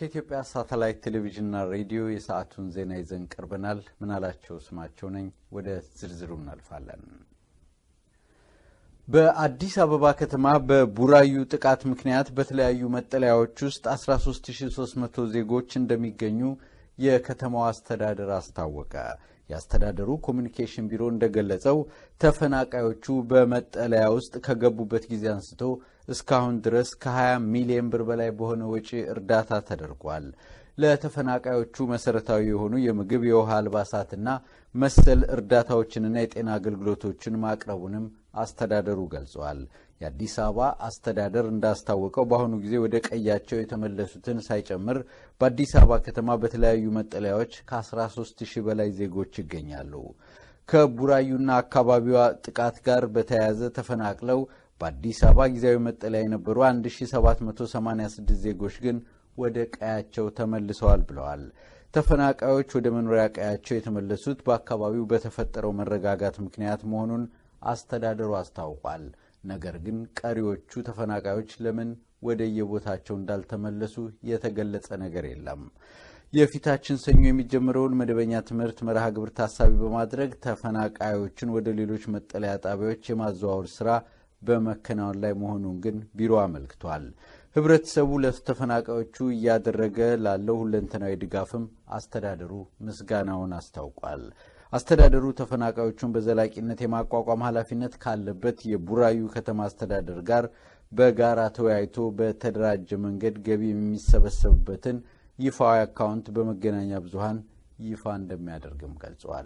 ከኢትዮጵያ ሳተላይት ቴሌቪዥንና ሬዲዮ የሰዓቱን ዜና ይዘን ቀርበናል። ምናላቸው ስማቸው ነኝ። ወደ ዝርዝሩ እናልፋለን። በአዲስ አበባ ከተማ በቡራዩ ጥቃት ምክንያት በተለያዩ መጠለያዎች ውስጥ 13300 ዜጎች እንደሚገኙ የከተማው አስተዳደር አስታወቀ። የአስተዳደሩ ኮሚኒኬሽን ቢሮ እንደገለጸው ተፈናቃዮቹ በመጠለያ ውስጥ ከገቡበት ጊዜ አንስቶ እስካሁን ድረስ ከ20 ሚሊዮን ብር በላይ በሆነ ወጪ እርዳታ ተደርጓል። ለተፈናቃዮቹ መሰረታዊ የሆኑ የምግብ፣ የውሃ፣ አልባሳትና መሰል እርዳታዎችንና የጤና አገልግሎቶችን ማቅረቡንም አስተዳደሩ ገልጸዋል። የአዲስ አበባ አስተዳደር እንዳስታወቀው በአሁኑ ጊዜ ወደ ቀያቸው የተመለሱትን ሳይጨምር በአዲስ አበባ ከተማ በተለያዩ መጠለያዎች ከ13 ሺህ በላይ ዜጎች ይገኛሉ። ከቡራዩና አካባቢዋ ጥቃት ጋር በተያያዘ ተፈናቅለው በአዲስ አበባ ጊዜያዊ መጠለያ የነበሩ 1786 ዜጎች ግን ወደ ቀያቸው ተመልሰዋል ብለዋል። ተፈናቃዮች ወደ መኖሪያ ቀያቸው የተመለሱት በአካባቢው በተፈጠረው መረጋጋት ምክንያት መሆኑን አስተዳደሩ አስታውቋል። ነገር ግን ቀሪዎቹ ተፈናቃዮች ለምን ወደ የቦታቸው እንዳልተመለሱ የተገለጸ ነገር የለም። የፊታችን ሰኞ የሚጀምረውን መደበኛ ትምህርት መርሃ ግብር ታሳቢ በማድረግ ተፈናቃዮችን ወደ ሌሎች መጠለያ ጣቢያዎች የማዘዋወር ስራ በመከናወን ላይ መሆኑን ግን ቢሮ አመልክቷል። ህብረተሰቡ ለተፈናቃዮቹ እያደረገ ላለው ሁለንተናዊ ድጋፍም አስተዳደሩ ምስጋናውን አስታውቋል። አስተዳደሩ ተፈናቃዮቹን በዘላቂነት የማቋቋም ኃላፊነት ካለበት የቡራዩ ከተማ አስተዳደር ጋር በጋራ ተወያይቶ በተደራጀ መንገድ ገቢ የሚሰበሰብበትን ይፋዊ አካውንት በመገናኛ ብዙኃን ይፋ እንደሚያደርግም ገልጸዋል።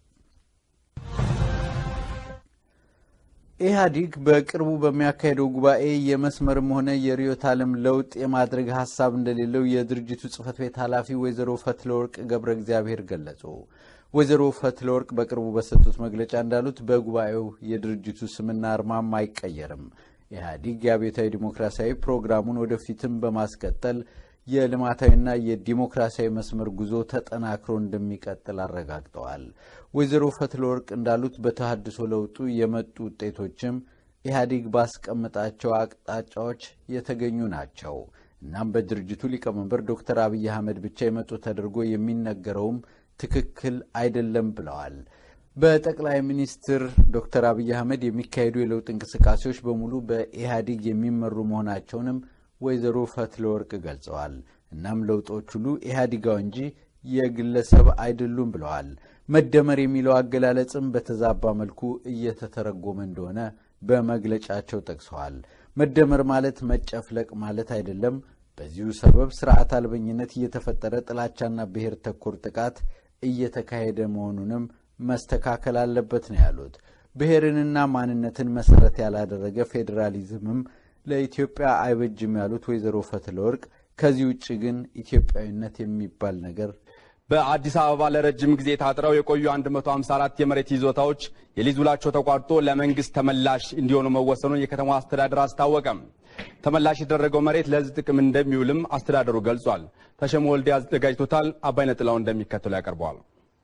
ኢህአዲግ በቅርቡ በሚያካሄደው ጉባኤ የመስመርም ሆነ የርዕዮተ ዓለም ለውጥ የማድረግ ሀሳብ እንደሌለው የድርጅቱ ጽህፈት ቤት ኃላፊ ወይዘሮ ፈትለወርቅ ገብረ እግዚአብሔር ገለጹ። ወይዘሮ ፈትለወርቅ በቅርቡ በሰጡት መግለጫ እንዳሉት በጉባኤው የድርጅቱ ስምና አርማም አይቀየርም። ኢህአዲግ የአብዮታዊ ዲሞክራሲያዊ ፕሮግራሙን ወደፊትም በማስቀጠል የልማታዊና የዲሞክራሲያዊ መስመር ጉዞ ተጠናክሮ እንደሚቀጥል አረጋግጠዋል። ወይዘሮ ፈትለወርቅ እንዳሉት በተሃድሶ ለውጡ የመጡ ውጤቶችም ኢህአዲግ ባስቀመጣቸው አቅጣጫዎች የተገኙ ናቸው። እናም በድርጅቱ ሊቀመንበር ዶክተር አብይ አህመድ ብቻ የመጡ ተደርጎ የሚነገረውም ትክክል አይደለም ብለዋል። በጠቅላይ ሚኒስትር ዶክተር አብይ አህመድ የሚካሄዱ የለውጥ እንቅስቃሴዎች በሙሉ በኢህአዲግ የሚመሩ መሆናቸውንም ወይዘሮ ፈትለወርቅ ገልጸዋል። እናም ለውጦች ሁሉ ኢህአዲጋዊ እንጂ የግለሰብ አይደሉም ብለዋል። መደመር የሚለው አገላለጽም በተዛባ መልኩ እየተተረጎመ እንደሆነ በመግለጫቸው ጠቅሰዋል። መደመር ማለት መጨፍለቅ ማለት አይደለም። በዚሁ ሰበብ ስርዓት አልበኝነት እየተፈጠረ ጥላቻና ብሔር ተኮር ጥቃት እየተካሄደ መሆኑንም መስተካከል አለበት ነው ያሉት። ብሔርንና ማንነትን መሰረት ያላደረገ ፌዴራሊዝምም ለኢትዮጵያ አይበጅም ያሉት ወይዘሮ ፈትለወርቅ ከዚህ ውጭ ግን ኢትዮጵያዊነት የሚባል ነገር በአዲስ አበባ ለረጅም ጊዜ ታጥረው የቆዩ 154 የመሬት ይዞታዎች የሊዝ ውላቸው ተቋርጦ ለመንግስት ተመላሽ እንዲሆኑ መወሰኑን የከተማው አስተዳደር አስታወቀም። ተመላሽ የተደረገው መሬት ለሕዝብ ጥቅም እንደሚውልም አስተዳደሩ ገልጿል። ተሸሞ ወልዴ አዘጋጅቶታል። አባይነህ ጥላውን እንደሚከተለው ያቀርበዋል።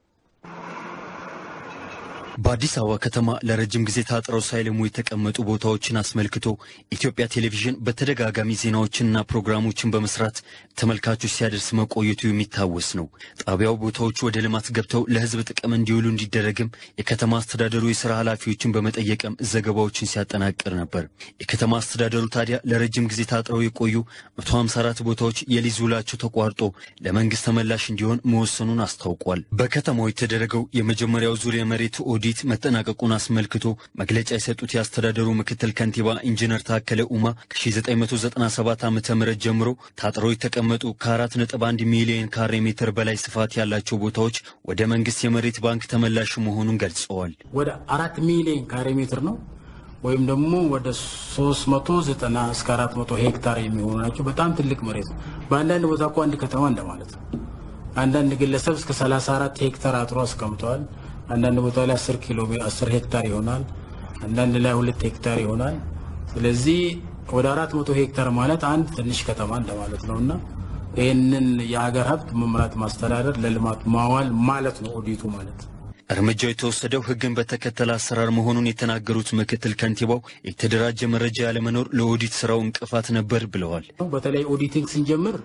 በአዲስ አበባ ከተማ ለረጅም ጊዜ ታጥረው ሳይለሙ የተቀመጡ ቦታዎችን አስመልክቶ ኢትዮጵያ ቴሌቪዥን በተደጋጋሚ ዜናዎችንና ፕሮግራሞችን በመስራት ተመልካቾች ሲያደርስ መቆየቱ የሚታወስ ነው። ጣቢያው ቦታዎቹ ወደ ልማት ገብተው ለሕዝብ ጥቅም እንዲውሉ እንዲደረግም የከተማ አስተዳደሩ የስራ ኃላፊዎችን በመጠየቅም ዘገባዎችን ሲያጠናቅር ነበር። የከተማ አስተዳደሩ ታዲያ ለረጅም ጊዜ ታጥረው የቆዩ 154 ቦታዎች የሊዝ ውላቸው ተቋርጦ ለመንግስት ተመላሽ እንዲሆን መወሰኑን አስታውቋል። በከተማው የተደረገው የመጀመሪያው ዙር የመሬት ኦዲት መጠናቀቁን አስመልክቶ መግለጫ የሰጡት የአስተዳደሩ ምክትል ከንቲባ ኢንጂነር ታከለ ኡማ ከ1997 ዓ ም ጀምሮ ታጥረው የተቀመጡ ከ4.1 ሚሊዮን ካሬ ሜትር በላይ ስፋት ያላቸው ቦታዎች ወደ መንግስት የመሬት ባንክ ተመላሽ መሆኑን ገልጸዋል። ወደ አራት ሚሊዮን ካሬ ሜትር ነው ወይም ደግሞ ወደ 390 እስከ 400 ሄክታር የሚሆኑ ናቸው። በጣም ትልቅ መሬት ነው። በአንዳንድ ቦታ እኮ አንድ ከተማ እንደማለት ነው። አንዳንድ ግለሰብ እስከ 34 ሄክታር አጥሮ አስቀምጠዋል። አንዳንድ ቦታ ላይ 10 ኪሎ 10 ሄክታር ይሆናል። አንዳንድ ላይ ሁለት ሄክታር ይሆናል። ስለዚህ ወደ 400 ሄክታር ማለት አንድ ትንሽ ከተማ እንደማለት ነው እና ይህንን የሀገር ሀብት መምራት ማስተዳደር ለልማት ማዋል ማለት ነው ኦዲቱ ማለት። እርምጃው የተወሰደው ሕግን በተከተለ አሰራር መሆኑን የተናገሩት ምክትል ከንቲባው የተደራጀ መረጃ ያለመኖር ለኦዲት ስራው እንቅፋት ነበር ብለዋል። በተለይ ኦዲቲንግ ስንጀምር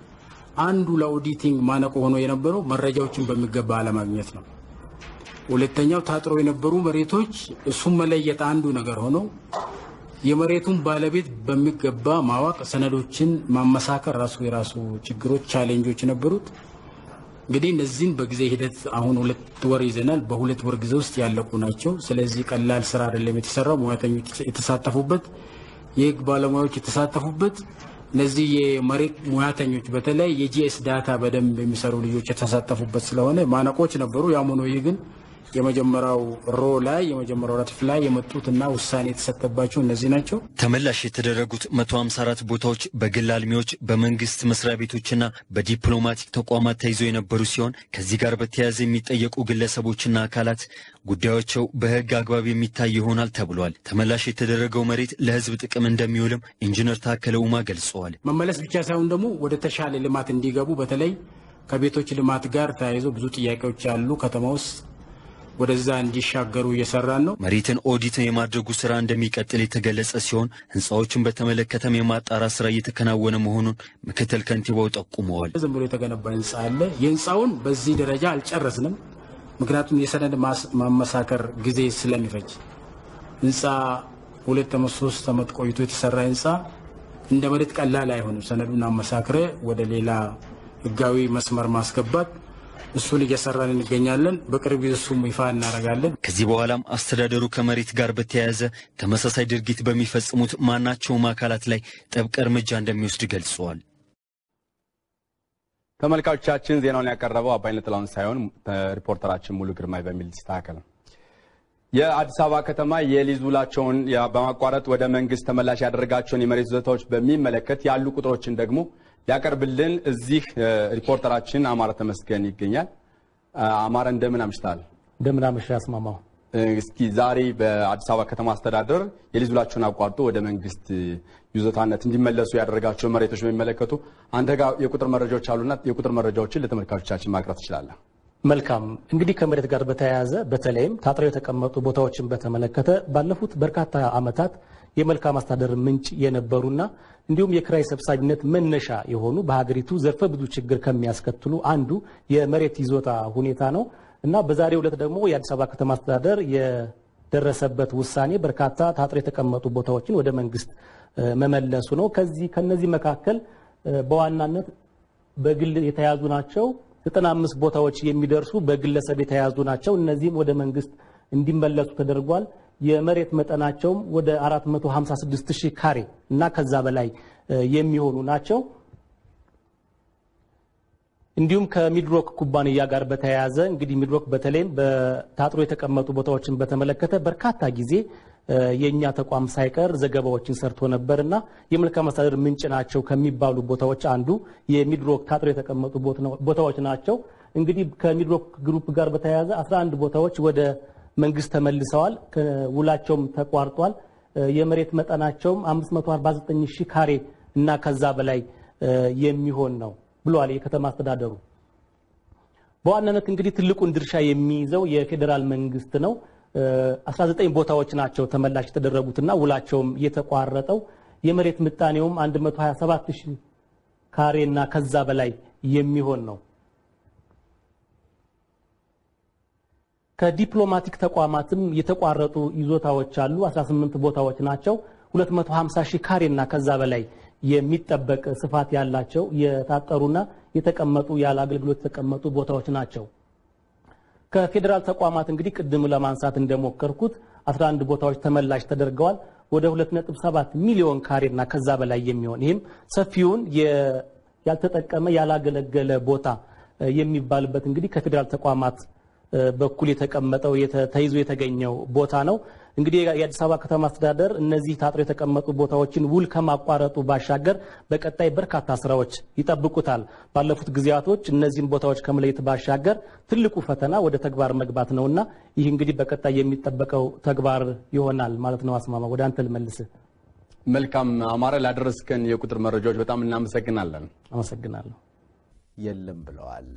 አንዱ ለኦዲቲንግ ማነቆ ሆኖ የነበረው መረጃዎችን በሚገባ አለማግኘት ነው። ሁለተኛው ታጥሮ የነበሩ መሬቶች እሱም መለየት አንዱ ነገር ሆኖ የመሬቱን ባለቤት በሚገባ ማወቅ፣ ሰነዶችን ማመሳከር ራሱ የራሱ ችግሮች፣ ቻሌንጆች ነበሩት። እንግዲህ እነዚህን በጊዜ ሂደት አሁን ሁለት ወር ይዘናል። በሁለት ወር ጊዜ ውስጥ ያለቁ ናቸው። ስለዚህ ቀላል ስራ አይደለም የተሰራው። ሙያተኞች የተሳተፉበት፣ የህግ ባለሙያዎች የተሳተፉበት፣ እነዚህ የመሬት ሙያተኞች በተለይ የጂኤስ ዳታ በደንብ የሚሰሩ ልጆች የተሳተፉበት ስለሆነ ማነቆች ነበሩ። ያም ሆኖ ይህ ግን የመጀመሪያው ሮ ላይ የመጀመሪያው ረድፍ ላይ የመጡትና ውሳኔ የተሰጠባቸው እነዚህ ናቸው። ተመላሽ የተደረጉት 154 ቦታዎች በግል አልሚዎች፣ በመንግስት መስሪያ ቤቶችና በዲፕሎማቲክ ተቋማት ተይዘው የነበሩ ሲሆን ከዚህ ጋር በተያያዘ የሚጠየቁ ግለሰቦችና አካላት ጉዳዮቸው በህግ አግባብ የሚታይ ይሆናል ተብሏል። ተመላሽ የተደረገው መሬት ለህዝብ ጥቅም እንደሚውልም ኢንጂነር ታከለ ኡማ ገልጸዋል። መመለስ ብቻ ሳይሆን ደግሞ ወደ ተሻለ ልማት እንዲገቡ በተለይ ከቤቶች ልማት ጋር ተያይዞ ብዙ ጥያቄዎች ያሉ ከተማ ውስጥ ወደዛ እንዲሻገሩ እየሰራን ነው። መሬትን ኦዲት የማድረጉ ስራ እንደሚቀጥል የተገለጸ ሲሆን ህንፃዎችን በተመለከተም የማጣራት ስራ እየተከናወነ መሆኑን ምክትል ከንቲባው ጠቁመዋል። ዝም ብሎ የተገነባ ህንፃ አለ። የህንፃውን በዚህ ደረጃ አልጨረስንም። ምክንያቱም የሰነድ ማመሳከር ጊዜ ስለሚፈጅ ህንፃ ሁለት ዓመት ሶስት ዓመት ቆይቶ የተሰራ ህንፃ እንደ መሬት ቀላል አይሆንም። ሰነዱን አመሳክረ ወደ ሌላ ህጋዊ መስመር ማስገባት እሱን እየሰራን እንገኛለን። በቅርብ ጊዜ እሱም ይፋ እናደርጋለን። ከዚህ በኋላም አስተዳደሩ ከመሬት ጋር በተያያዘ ተመሳሳይ ድርጊት በሚፈጽሙት ማናቸውም አካላት ላይ ጥብቅ እርምጃ እንደሚወስድ ገልጸዋል። ተመልካቾቻችን ዜናውን ያቀረበው አባይነህ ጥላሁን ሳይሆን ሪፖርተራችን ሙሉ ግርማይ በሚል ይስተካከል። የአዲስ አበባ ከተማ የሊዝ ውላቸውን በማቋረጥ ወደ መንግስት ተመላሽ ያደረጋቸውን የመሬት ይዞታዎች በሚመለከት ያሉ ቁጥሮችን ደግሞ ሊያቀርብልን እዚህ ሪፖርተራችን አማረ ተመስገን ይገኛል። አማረ እንደምን አምሽታል? እንደምን አመሻ አስማማው። እስኪ ዛሬ በአዲስ አበባ ከተማ አስተዳደር የሊዝ ውላቸውን አቋርጦ ወደ መንግስት ይዞታነት እንዲመለሱ ያደረጋቸው መሬቶች በሚመለከቱ አንተ ጋር የቁጥር መረጃዎች አሉና የቁጥር መረጃዎችን ለተመልካቾቻችን ማቅረብ ትችላለህ። መልካም እንግዲህ ከመሬት ጋር በተያያዘ በተለይም ታጥረው የተቀመጡ ቦታዎችን በተመለከተ ባለፉት በርካታ ዓመታት የመልካም አስተዳደር ምንጭ የነበሩና እንዲሁም የክራይ ሰብሳቢነት መነሻ የሆኑ በሀገሪቱ ዘርፈ ብዙ ችግር ከሚያስከትሉ አንዱ የመሬት ይዞታ ሁኔታ ነው እና በዛሬው ዕለት ደግሞ የአዲስ አበባ ከተማ አስተዳደር የደረሰበት ውሳኔ በርካታ ታጥረው የተቀመጡ ቦታዎችን ወደ መንግስት መመለሱ ነው። ከዚህ ከነዚህ መካከል በዋናነት በግል የተያዙ ናቸው። 95 ቦታዎች የሚደርሱ በግለሰብ የተያዙ ናቸው። እነዚህም ወደ መንግስት እንዲመለሱ ተደርጓል። የመሬት መጠናቸውም ወደ 456 ሺህ ካሬ እና ከዛ በላይ የሚሆኑ ናቸው። እንዲሁም ከሚድሮክ ኩባንያ ጋር በተያያዘ እንግዲህ ሚድሮክ በተለይም በታጥሮ የተቀመጡ ቦታዎችን በተመለከተ በርካታ ጊዜ የእኛ ተቋም ሳይቀር ዘገባዎችን ሰርቶ ነበር እና የመልካም አስተዳደር ምንጭ ናቸው ከሚባሉ ቦታዎች አንዱ የሚድሮክ ታጥሮ የተቀመጡ ቦታዎች ናቸው። እንግዲህ ከሚድሮክ ግሩፕ ጋር በተያያዘ 11 ቦታዎች ወደ መንግስት ተመልሰዋል። ውላቸውም ተቋርጧል። የመሬት መጠናቸውም 549 ሺህ ካሬ እና ከዛ በላይ የሚሆን ነው ብሏል የከተማ አስተዳደሩ። በዋናነት እንግዲህ ትልቁን ድርሻ የሚይዘው የፌዴራል መንግስት ነው። 19 ቦታዎች ናቸው ተመላሽ የተደረጉትና ውላቸውም የተቋረጠው የመሬት ምጣኔውም 127 ሺህ ካሬ እና ከዛ በላይ የሚሆን ነው። ከዲፕሎማቲክ ተቋማትም የተቋረጡ ይዞታዎች አሉ። 18 ቦታዎች ናቸው። 250 ሺህ ካሬ እና ከዛ በላይ የሚጠበቅ ስፋት ያላቸው የታጠሩና የተቀመጡ ያለ አገልግሎት የተቀመጡ ቦታዎች ናቸው። ከፌዴራል ተቋማት እንግዲህ ቅድም ለማንሳት እንደሞከርኩት 11 ቦታዎች ተመላሽ ተደርገዋል። ወደ 2.7 ሚሊዮን ካሬና ከዛ በላይ የሚሆን ይህም ሰፊውን ያልተጠቀመ ያላገለገለ ቦታ የሚባልበት እንግዲህ ከፌዴራል ተቋማት በኩል የተቀመጠው ተይዞ የተገኘው ቦታ ነው። እንግዲህ የአዲስ አበባ ከተማ አስተዳደር እነዚህ ታጥሮ የተቀመጡ ቦታዎችን ውል ከማቋረጡ ባሻገር በቀጣይ በርካታ ስራዎች ይጠብቁታል። ባለፉት ጊዜያቶች እነዚህን ቦታዎች ከመለየት ባሻገር ትልቁ ፈተና ወደ ተግባር መግባት ነውና ይህ እንግዲህ በቀጣይ የሚጠበቀው ተግባር ይሆናል ማለት ነው። አስማማ ወደ አንተ ልመልስህ። መልካም አማረ፣ ላደረስከን የቁጥር መረጃዎች በጣም እናመሰግናለን። አመሰግናለሁ። የለም ብለዋል።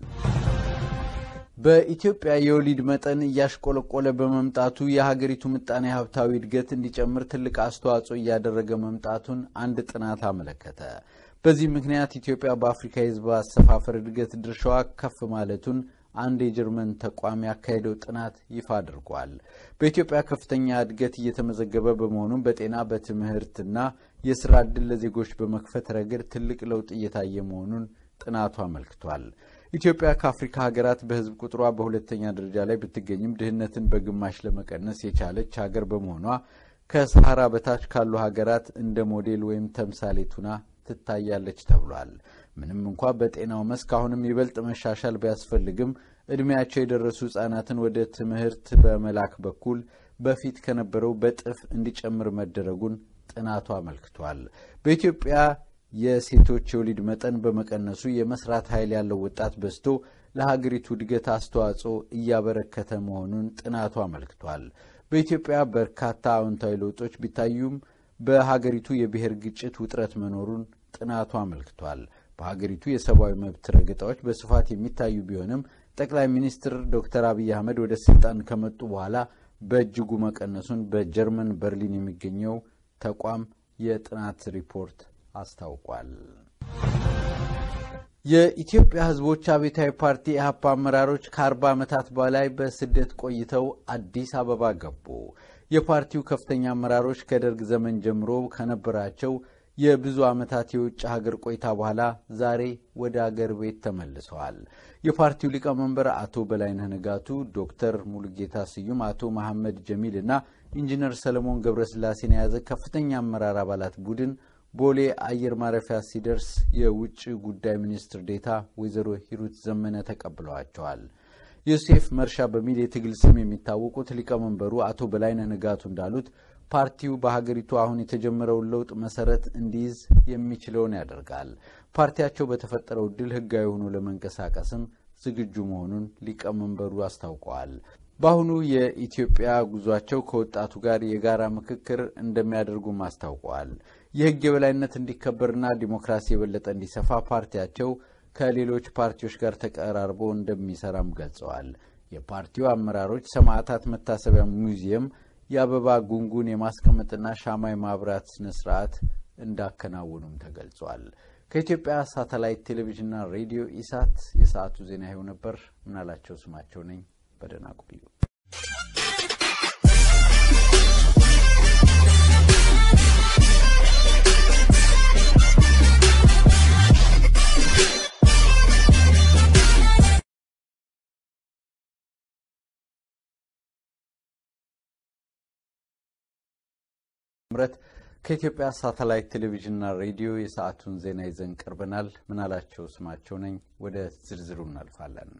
በኢትዮጵያ የወሊድ መጠን እያሽቆለቆለ በመምጣቱ የሀገሪቱ ምጣኔ ሀብታዊ እድገት እንዲጨምር ትልቅ አስተዋጽኦ እያደረገ መምጣቱን አንድ ጥናት አመለከተ። በዚህ ምክንያት ኢትዮጵያ በአፍሪካ የህዝብ አሰፋፈር እድገት ድርሻዋ ከፍ ማለቱን አንድ የጀርመን ተቋም ያካሄደው ጥናት ይፋ አድርጓል። በኢትዮጵያ ከፍተኛ እድገት እየተመዘገበ በመሆኑም በጤና በትምህርትና የስራ ዕድል ለዜጎች በመክፈት ረገድ ትልቅ ለውጥ እየታየ መሆኑን ጥናቱ አመልክቷል። ኢትዮጵያ ከአፍሪካ ሀገራት በህዝብ ቁጥሯ በሁለተኛ ደረጃ ላይ ብትገኝም ድህነትን በግማሽ ለመቀነስ የቻለች ሀገር በመሆኗ ከሰሃራ በታች ካሉ ሀገራት እንደ ሞዴል ወይም ተምሳሌት ሁና ትታያለች ተብሏል። ምንም እንኳ በጤናው መስክ አሁንም ይበልጥ መሻሻል ቢያስፈልግም እድሜያቸው የደረሱ ህጻናትን ወደ ትምህርት በመላክ በኩል በፊት ከነበረው በጥፍ እንዲጨምር መደረጉን ጥናቱ አመልክቷል። በኢትዮጵያ የሴቶች የወሊድ መጠን በመቀነሱ የመስራት ኃይል ያለው ወጣት በዝቶ ለሀገሪቱ እድገት አስተዋጽኦ እያበረከተ መሆኑን ጥናቱ አመልክቷል። በኢትዮጵያ በርካታ አዎንታዊ ለውጦች ቢታዩም በሀገሪቱ የብሔር ግጭት ውጥረት መኖሩን ጥናቱ አመልክቷል። በሀገሪቱ የሰብአዊ መብት ረገጣዎች በስፋት የሚታዩ ቢሆንም ጠቅላይ ሚኒስትር ዶክተር አብይ አህመድ ወደ ስልጣን ከመጡ በኋላ በእጅጉ መቀነሱን በጀርመን በርሊን የሚገኘው ተቋም የጥናት ሪፖርት አስታውቋል። የኢትዮጵያ ሕዝቦች አብዮታዊ ፓርቲ ኢህአፓ አመራሮች ከአርባ ዓመታት በላይ በስደት ቆይተው አዲስ አበባ ገቡ። የፓርቲው ከፍተኛ አመራሮች ከደርግ ዘመን ጀምሮ ከነበራቸው የብዙ ዓመታት የውጭ ሀገር ቆይታ በኋላ ዛሬ ወደ አገር ቤት ተመልሰዋል። የፓርቲው ሊቀመንበር አቶ በላይነህ ንጋቱ፣ ዶክተር ሙሉጌታ ስዩም፣ አቶ መሐመድ ጀሚል እና ኢንጂነር ሰለሞን ገብረስላሴን የያዘ ከፍተኛ አመራር አባላት ቡድን ቦሌ አየር ማረፊያ ሲደርስ የውጭ ጉዳይ ሚኒስትር ዴታ ወይዘሮ ሂሩት ዘመነ ተቀብለዋቸዋል። ዮሴፍ መርሻ በሚል የትግል ስም የሚታወቁት ሊቀመንበሩ አቶ በላይነህ ንጋቱ እንዳሉት ፓርቲው በሀገሪቱ አሁን የተጀመረውን ለውጥ መሰረት እንዲይዝ የሚችለውን ያደርጋል። ፓርቲያቸው በተፈጠረው እድል ህጋዊ ሆኖ ለመንቀሳቀስም ዝግጁ መሆኑን ሊቀመንበሩ አስታውቀዋል። በአሁኑ የኢትዮጵያ ጉዟቸው ከወጣቱ ጋር የጋራ ምክክር እንደሚያደርጉም አስታውቀዋል። የህግ የበላይነት እንዲከበርና ዲሞክራሲ የበለጠ እንዲሰፋ ፓርቲያቸው ከሌሎች ፓርቲዎች ጋር ተቀራርቦ እንደሚሰራም ገልጸዋል። የፓርቲው አመራሮች ሰማዕታት መታሰቢያ ሙዚየም የአበባ ጉንጉን የማስቀመጥና ሻማ የማብራት ስነ ስርዓት እንዳከናወኑም ተገልጿል። ከኢትዮጵያ ሳተላይት ቴሌቪዥንና ሬዲዮ ኢሳት የሰዓቱ ዜና ይኸው ነበር። ምናላቸው ስማቸው ነኝ። በደህና ቆዩ። ምረት ከኢትዮጵያ ሳተላይት ቴሌቪዥንና ሬዲዮ የሰዓቱን ዜና ይዘን ቀርበናል። ምናላቸው ስማቸው ነኝ። ወደ ዝርዝሩ እናልፋለን።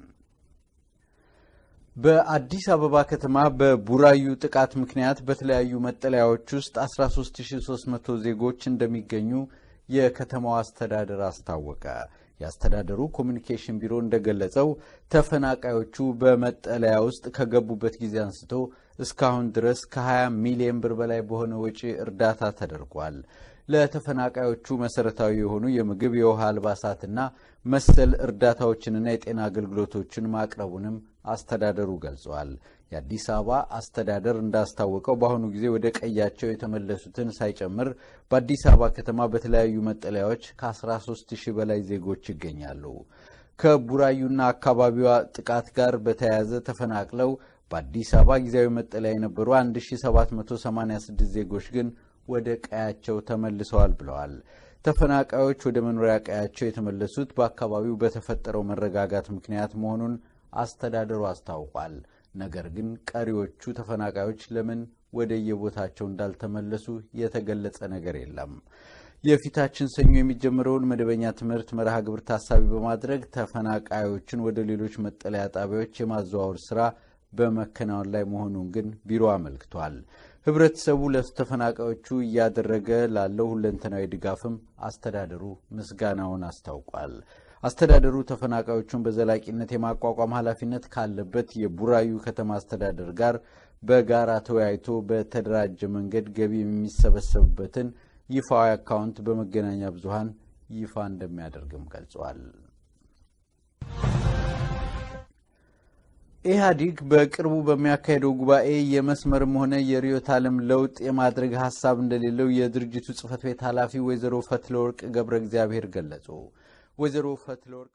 በአዲስ አበባ ከተማ በቡራዩ ጥቃት ምክንያት በተለያዩ መጠለያዎች ውስጥ 13300 ዜጎች እንደሚገኙ የከተማው አስተዳደር አስታወቀ። የአስተዳደሩ ኮሚኒኬሽን ቢሮ እንደገለጸው ተፈናቃዮቹ በመጠለያ ውስጥ ከገቡበት ጊዜ አንስቶ እስካሁን ድረስ ከ20 ሚሊዮን ብር በላይ በሆነ ወጪ እርዳታ ተደርጓል። ለተፈናቃዮቹ መሰረታዊ የሆኑ የምግብ፣ የውሃ፣ አልባሳትና መሰል እርዳታዎችንና የጤና አገልግሎቶችን ማቅረቡንም አስተዳደሩ ገልጸዋል። የአዲስ አበባ አስተዳደር እንዳስታወቀው በአሁኑ ጊዜ ወደ ቀያቸው የተመለሱትን ሳይጨምር በአዲስ አበባ ከተማ በተለያዩ መጠለያዎች ከ13 ሺህ በላይ ዜጎች ይገኛሉ። ከቡራዩና አካባቢዋ ጥቃት ጋር በተያያዘ ተፈናቅለው በአዲስ አበባ ጊዜያዊ መጠለያ የነበሩ 1786 ዜጎች ግን ወደ ቀያቸው ተመልሰዋል ብለዋል። ተፈናቃዮች ወደ መኖሪያ ቀያቸው የተመለሱት በአካባቢው በተፈጠረው መረጋጋት ምክንያት መሆኑን አስተዳደሩ አስታውቋል። ነገር ግን ቀሪዎቹ ተፈናቃዮች ለምን ወደ የቦታቸው እንዳልተመለሱ የተገለጸ ነገር የለም። የፊታችን ሰኞ የሚጀምረውን መደበኛ ትምህርት መርሃ ግብር ታሳቢ በማድረግ ተፈናቃዮችን ወደ ሌሎች መጠለያ ጣቢያዎች የማዘዋወር ስራ በመከናወን ላይ መሆኑን ግን ቢሮ አመልክቷል። ህብረተሰቡ ለተፈናቃዮቹ እያደረገ ላለው ሁለንተናዊ ድጋፍም አስተዳደሩ ምስጋናውን አስታውቋል። አስተዳደሩ ተፈናቃዮቹን በዘላቂነት የማቋቋም ኃላፊነት ካለበት የቡራዩ ከተማ አስተዳደር ጋር በጋራ ተወያይቶ በተደራጀ መንገድ ገቢ የሚሰበሰብበትን ይፋዊ አካውንት በመገናኛ ብዙኃን ይፋ እንደሚያደርግም ገልጿል። ኢህአዲግ በቅርቡ በሚያካሄደው ጉባኤ የመስመርም ሆነ የርዕዮተ ዓለም ለውጥ የማድረግ ሀሳብ እንደሌለው የድርጅቱ ጽህፈት ቤት ኃላፊ ወይዘሮ ፈትለወርቅ ገብረ እግዚአብሔር ገለጹ። ወይዘሮ ፈትለወርቅ